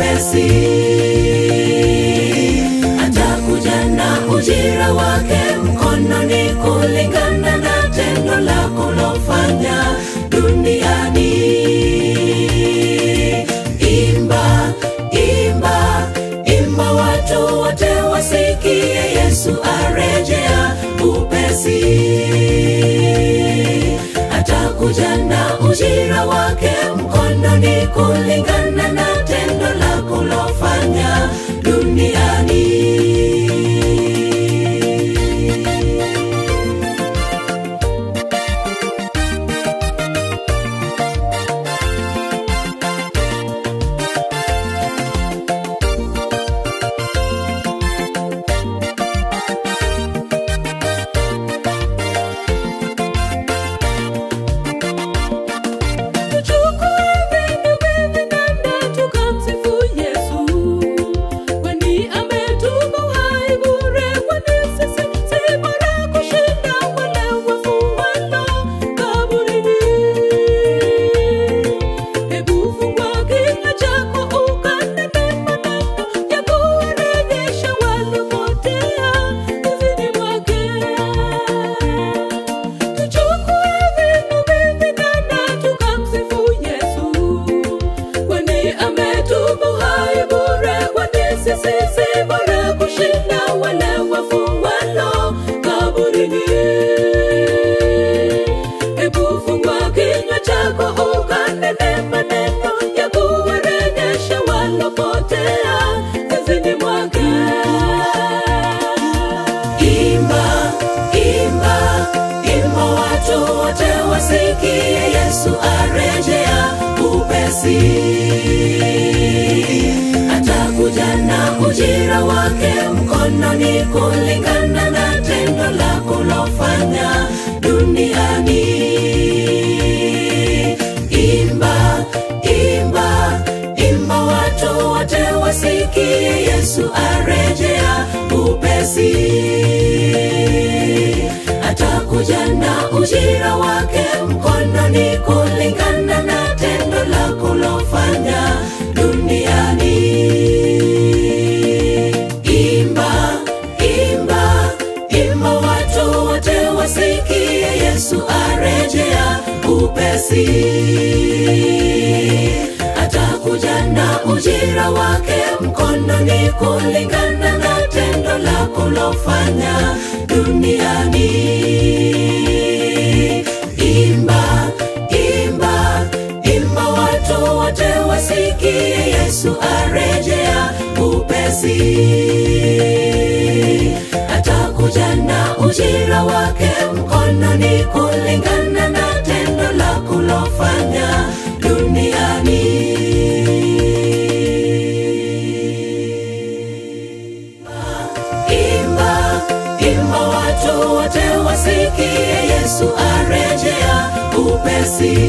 upesi atakuja na ujira wake mkononi kulingana na tendo lako lofanya duniani imba imba imba watu wote wasikie yesu arejea upesi atakuja na ujira wake mkononi kulingana na tendo lako lofanya duniani Tuchukue vitu vinanda tukamsifu Yesu, kwani ametupa uhai bure, kwani sisi si bora kushinda wale wafu walo kaburini. Hebu fungua kinywa chako ukanene maneno ya kuwarejesha waliopotea uzini mwake. Tuchukue vinu vinanda tukamsifu Yesu, kwani ametupa uhai bure, kwani sisi si bora kushinda wale wafu walo kaburini. Hebu fungua kinywa chako ukanene maneno ya kuwarejesha walopotea zizini mwake. imba imba imba watu wote wasikie yesu arejea upesi atakuja na ujira wake mkononi kulingana na tendo lako lofanya duniani imba imba imba watu wote wasikie yesu arejea upesi atakuja na ujira wake mkononi kulingana na tendo lako lofanya duniani imba imba imba watu wote wasikie yesu arejea upesi atakuja na ujira wake mkononi kulingana na tendo lako lofanya duniani imba imba imba watu wote wasikie yesu arejea upesi atakuja na ujira wake mkononi kulingana na tendo lako lofanya duniani imba imba watu wote wasikie yesu arejea upesi